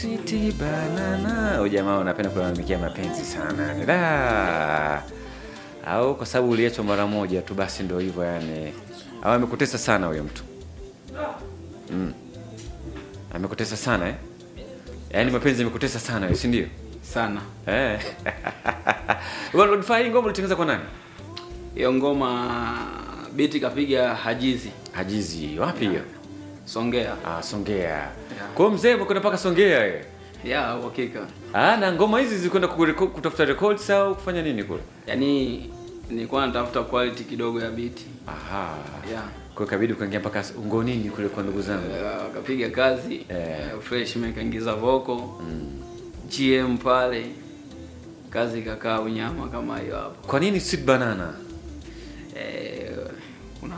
Sweet banana. Huyu jamaa unapenda kulalamikia mapenzi sana. Da. Au kwa sababu uliachwa mara moja tu basi ndio hivyo yani. Au amekutesa sana huyo mtu. Mm. Amekutesa sana eh? Yaani mapenzi yamekutesa sana wewe, si ndio? sana. Eh. Wewe unafanya hii ngoma ulitengeneza kwa nani? Hiyo ngoma biti kapiga Hajizi Hajizi. Wapi hiyo? Songea. Ah, Songea. Kwa hiyo mzee umekwenda mpaka Songea wewe. Ya uhakika. Ah, na ngoma hizi zilikwenda kureko- kutafuta records au kufanya nini kule? Yaani nilikuwa natafuta quality kidogo ya biti. Aha. Ya. Kwa hiyo kabidi ukaingia mpaka ungonini kule kwa ndugu zangu. Eh, Akapiga kazi Eh. eh, fresh mekaingiza voko GM pale kazi ikakaa unyama kama hiyo hapo. Kwa nini sweet banana? Eh, kuna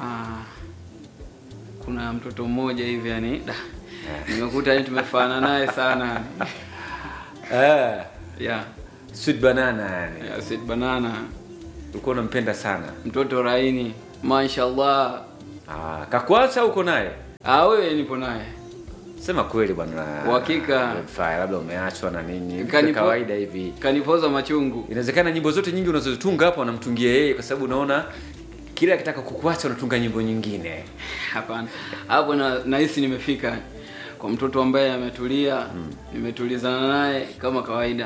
kuna mtoto mmoja hivi yani da, nimekuta yani tumefanana naye sana Eh, yeah. sweet banana yani. yeah, Sweet banana Ulikuwa unampenda sana. mtoto raini mashallah Ah, kakuacha au uko naye? ah wewe nipo naye Sema kweli bwana. Uhakika. Fire labda umeachwa na nini? Kwa Kanipo- kawaida hivi. kanipoza machungu Inawezekana nyimbo zote nyingi unazozitunga hapo wanamtungia yeye kwa sababu unaona kila akitaka kukuacha unatunga nyimbo nyingine. hapana hapo na nahisi nimefika kwa mtoto ambaye ametulia nimetulizana naye kama kawaida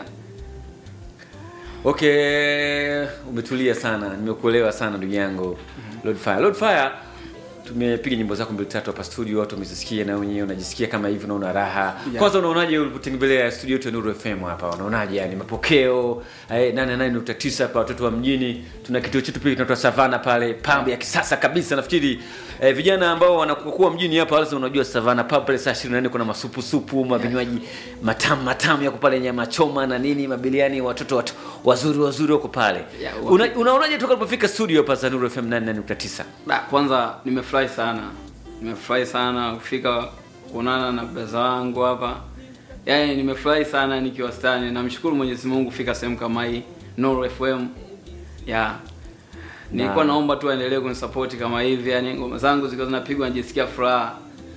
Okay, umetulia sana, nimekuelewa sana ndugu yangu Lord Fire. Lord Fire, tumepiga nyimbo zako mbili tatu hapa studio, watu wamezisikia na wenyewe unajisikia kama hivi, unaona raha. Yeah. Kwanza unaonaje ulipotembelea studio yetu ya Nuru FM hapa? Unaonaje yani mapokeo? Eh, 88.9 hapa watoto wa mjini. Tuna kituo chetu pia kinaitwa Savana pale, pambo ya kisasa kabisa. Nafikiri eh, vijana ambao wanakuwa mjini hapa lazima unajua Savana pub pale saa 24 kuna masupu supu, mavinywaji matamu matamu yako pale, nyama choma na nini, mabiliani, watoto watu wazuri wazuri wako pale. Yeah, Una, unaonaje toka ulipofika studio hapa za Nuru FM 88.9? Da, kwanza nimefurahi sana, nimefurahi sana kufika kuonana na brother wangu hapa. Yaani nimefurahi sana nikiwa stani. Namshukuru Mwenyezi Mungu kufika sehemu kama hii Nuru FM. Ya. Nilikuwa Na- naomba tu aendelee kunisupport kama hivi, yani ngoma zangu zikiwa zinapigwa najisikia furaha.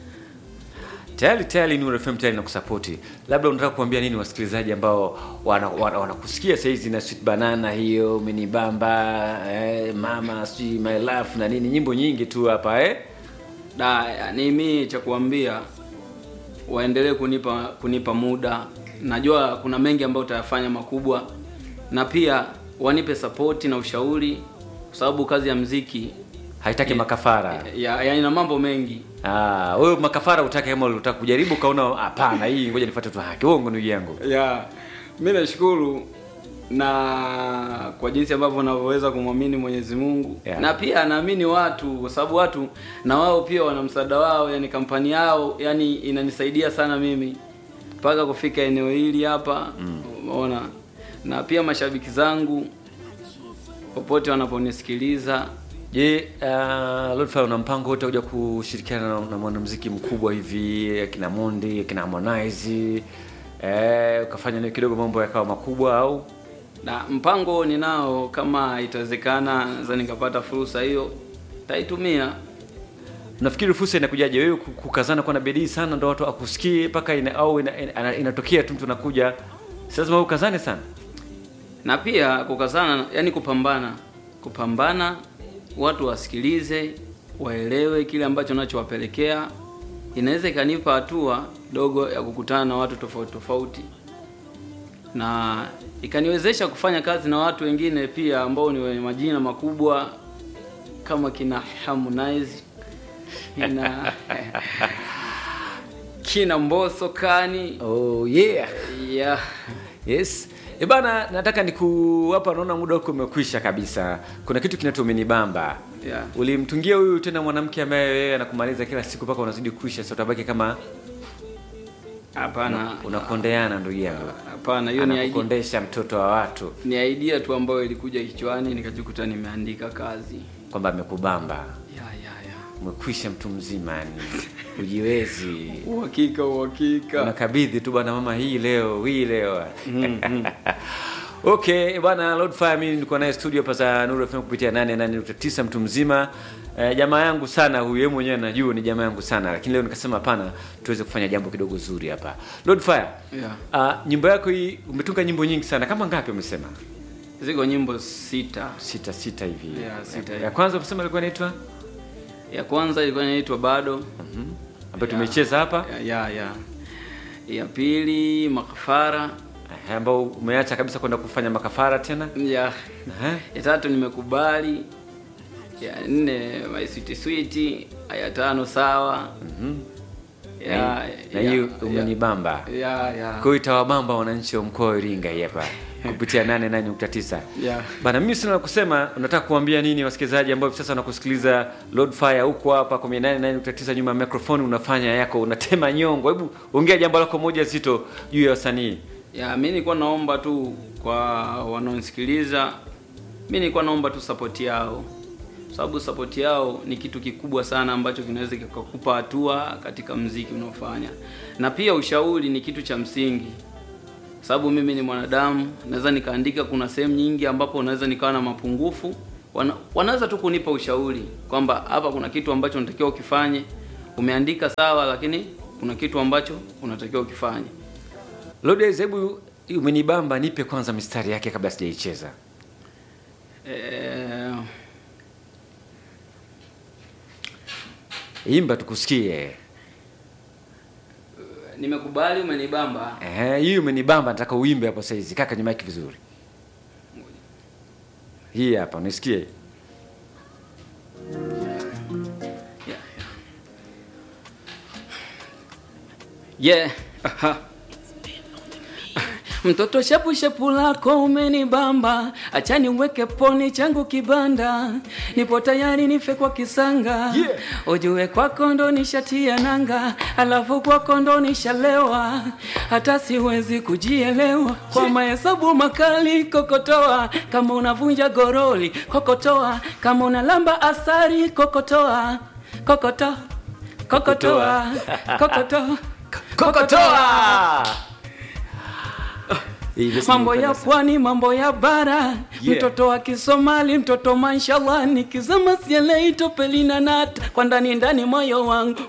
Tayari tayari Nuru FM tayari nakusapoti. Labda unataka kuambia nini wasikilizaji ambao wanakusikia wana, wanakusikia saa hizi na Sweet Banana hiyo, Umenibamba, eh, Mama, si My Life na nini, nyimbo nyingi tu hapa eh? Da, yani mimi cha kuambia waendelee kunipa kunipa muda. Najua kuna mengi ambayo utayafanya makubwa, na pia wanipe sapoti na ushauri, kwa sababu kazi ya mziki Haitaki Eh, makafara. ya, ya ina mambo mengi. Ah, wewe makafara utake kama ulitaka kujaribu kaona hapana, hii ngoja nifuate tu haki. Uongo ndugu yangu. Ya, mimi nashukuru na kwa jinsi ambavyo unavyoweza kumwamini Mwenyezi Mungu Yeah. na pia naamini watu, kwa sababu watu na wao pia wana msaada wao, yani kampani yao, yani inanisaidia sana mimi mpaka kufika eneo hili hapa, umeona. Na pia mashabiki zangu popote wanaponisikiliza, Je, uh, Lord Fire una mpango wote kuja kushirikiana na, na mwanamuziki mkubwa hivi akina Mondi, akina Harmonize eh, ukafanya naye kidogo mambo yakawa makubwa au na mpango ninao, kama itawezekana, naweza nikapata fursa hiyo, taitumia Nafikiri fursa inakujaje wewe ku- kukazana kwa na bidii sana ndo watu akusikie mpaka ina, au ina, ina, inatokea tu mtu anakuja. Si lazima wewe ukazane sana. na pia kukazana, yani kupambana, kupambana, watu wasikilize, waelewe kile ambacho nachowapelekea. Inaweza ikanipa hatua dogo ya kukutana na watu tofauti tofauti, na ikaniwezesha kufanya kazi na watu wengine pia ambao ni wenye majina makubwa kama kina Harmonize, kina kina Mbosso Kani, Oh yeah. yeah. Yes. E bana, nataka niku hapa naona muda wako umekwisha kabisa. Kuna kitu kinaitwa umenibamba. Yeah. Ulimtungia huyu tena mwanamke ambaye wewe anakumaliza kila siku mpaka unazidi kuisha, sasa utabaki kama Hapana, unakondeana ndugu yangu. hapana, hiyo ni idea, Anakukondesha mtoto wa watu ni idea tu ambayo ilikuja kichwani nikajikuta nimeandika kazi. kwamba amekubamba. Ya ya ya. Umekwisha mtu mzima yani. Ujiwezi. Uhakika uhakika. Unakabidhi tu bwana mama hii leo, hii leo. Okay, bwana Lord Fire mimi nilikuwa naye studio hapa za Nuru FM kupitia 88.9 mtu mzima. eh, jamaa yangu sana huyu, yeye mwenyewe anajua ni jamaa yangu sana, lakini leo nikasema hapana, tuweze kufanya jambo kidogo zuri hapa. Lord Fire, Yeah. uh, nyimbo yako hii umetunga nyimbo nyingi sana, kama ngapi umesema? Ziko nyimbo sita. Sita sita hivi. Yeah, sita ya, hivi. ya kwanza umesema ilikuwa inaitwa Ya kwanza ilikuwa inaitwa bado. ambayo tumecheza hapa, Ya, ya, ya. Ya pili makafara. eh, ambao umeacha kabisa kwenda kufanya makafara tena. Ya. Eh, Ya tatu nimekubali. Ya nne my sweet sweet. Ya tano sawa. na hii- na hiyo umenibamba. Ya, ya. Kwa hiyo itawabamba wananchi wa mkoa wa Iringa hii hapa kupitia 88.9. Yeah. Bana, mimi sina la kusema. Unataka kuambia nini wasikilizaji ambao hivi sasa wanakusikiliza Lord Fire huko hapa kwa 88.9 nyuma ya microphone, unafanya yako, unatema nyongo. Hebu ongea jambo lako moja zito juu ya wasanii. Ya, mi nilikuwa naomba tu kwa wanaonisikiliza, mi nilikuwa naomba tu support yao, sababu support yao ni kitu kikubwa sana ambacho kinaweza kikakupa hatua katika mziki unaofanya, na pia ushauri ni kitu cha msingi, sababu mimi ni mwanadamu, naweza nikaandika, kuna sehemu nyingi ambapo naweza nikawa na mapungufu, wana, wanaweza tu kunipa ushauri kwamba hapa kuna kitu ambacho unatakiwa ukifanye. Umeandika sawa, lakini kuna kitu ambacho unatakiwa ukifanye. Lord, hebu hii umenibamba, nipe kwanza mistari yake kabla sijaicheza. Eh, Imba tukusikie. nimekubali umenibamba. Eh, hii umenibamba, nataka uimbe hapo sasa hizi. Kaka nyuma yake vizuri. Hii hapa unisikie. Yeah. Yeah. Aha. Mtoto shepu shepu lako umenibamba, acha niweke poni changu kibanda, nipo tayari nife kwa kisanga Yeah. ujue kwako ndo nishatia nanga, alafu kwako ndo nishalewa, hata siwezi kujielewa kwa mahesabu makali. Kokotoa kama unavunja goroli, kokotoa kama unalamba asari, kokotoa kokoto kokotoa kokoto Kokotoa! Hii basi mambo ya nilipenda pwani, mambo ya bara Yeah. mtoto wa Kisomali, mtoto mashallah, nikizama sielei topelina nata kwa ndani ndani moyo wangu